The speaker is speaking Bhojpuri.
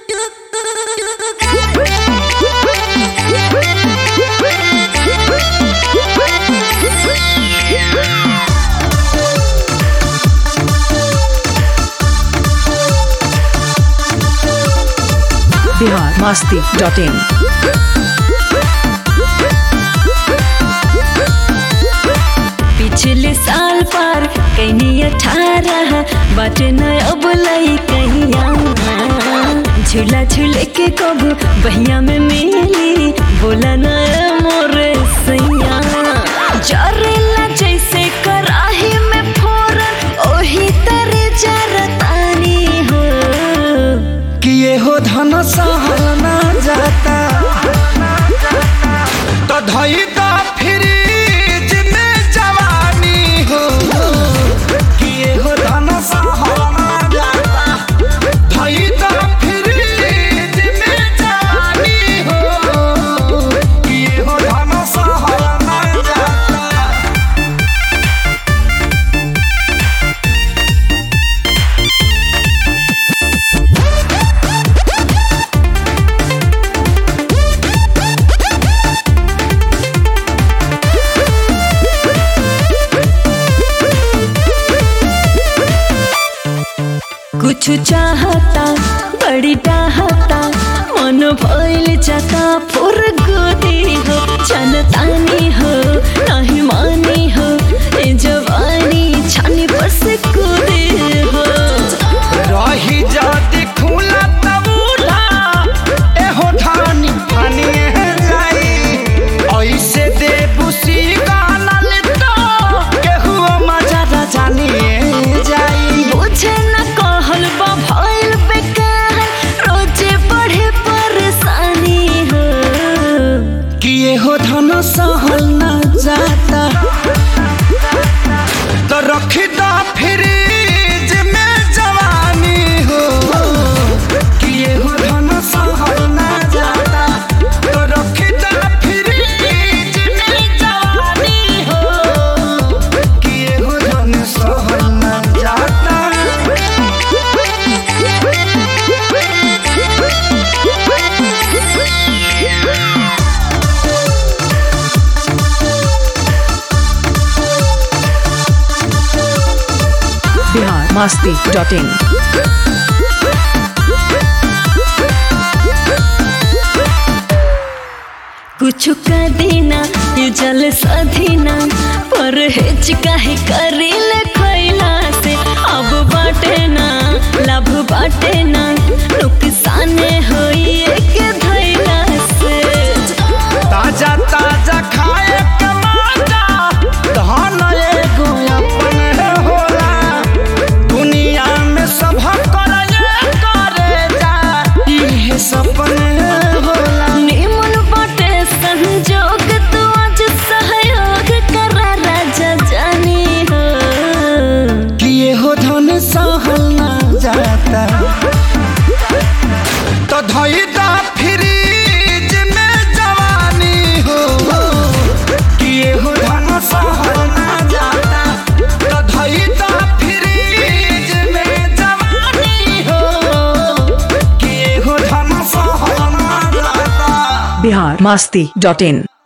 बिहार मस्ती डॉट इन पिछले साल पार कैनी अठारह बट न अब लई कहिया झूला झूले के कब बहिया में मिली बोला न मोर सैया जरेला जैसे कराही में फोरन ओही तरे जरतानी हो किए हो धन सहना जाता तो धई द फ्रिज में जवानी हो किए हो धन सहना जाता धई द फ्रिज में जवानी हो किए हो धन सहना जाता कुछ चाहता बड़ी चाहता मन भइल जाता फुर गोदी हो जनतानी हो नहीं मानी हो ए जवानी छानी पर से कूदे हो रही जाती खुला तबूला एहो ठानी ठानी जाई ऐसे दे बुसी गाना तो केहू मजा न जानिए जाई बुझे न कहल बा भइल बेकार रोजे बढ़े परेशानी हो किए हो धन सहल न जाता तो रखी द फ्रिज में जवानी हो किए हो धन सहल न जाता तो रखी द फ्रिज में जवानी हो किए हो धन सहल न जाता बिहार मस्ती डॉट इन कुछ का देना ये जल सधीना पर हेच काहे करेल खैला से अब बाटे ना लाभ बाटे ना नुकसान होई एक धैला से ताजा ताजा खाए के मजा धन एगो अपन होला दुनिया में सब करे करे जा इहे सपन होला निमन बाटे संजोग तू आज सहयोग करा राजा जानी हो किए हो धन सहल ना जाता तो धई दा फ्रिज में जवानी हो किए हो धन सहल ना जाता तो धई दा फ्रिज में जवानी हो किए हो धन सहल ना जाता बिहार मस्ती डॉट इन